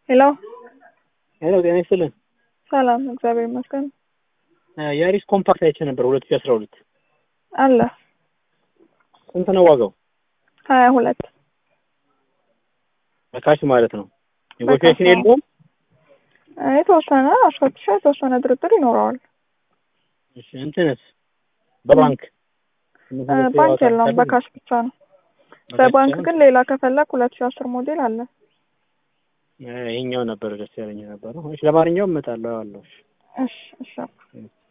ሄሎ ሄሎ ጤና ይስጥልን። ሰላም፣ እግዚአብሔር ይመስገን የአሪስ ኮምፓክት አይቼ ነበር ሁለት ሺ አስራ ሁለት አለ ስንት ነው ዋጋው? ሀያ ሁለት በካሽ ማለት ነው። ኔጎሽዬሽን የለውም? የተወሰነ አስፈትሻ የተወሰነ ድርድር ይኖረዋል። እሺ እንትንስ በባንክ ባንክ የለውም፣ በካሽ ብቻ ነው። በባንክ ግን ሌላ ከፈለግ ሁለት ሺ አስር ሞዴል አለ። ይሄኛው ነበር ደስ ያለኝ ነበረው። እሺ ለማንኛውም እመጣለሁ አለሁ። እሺ እሺ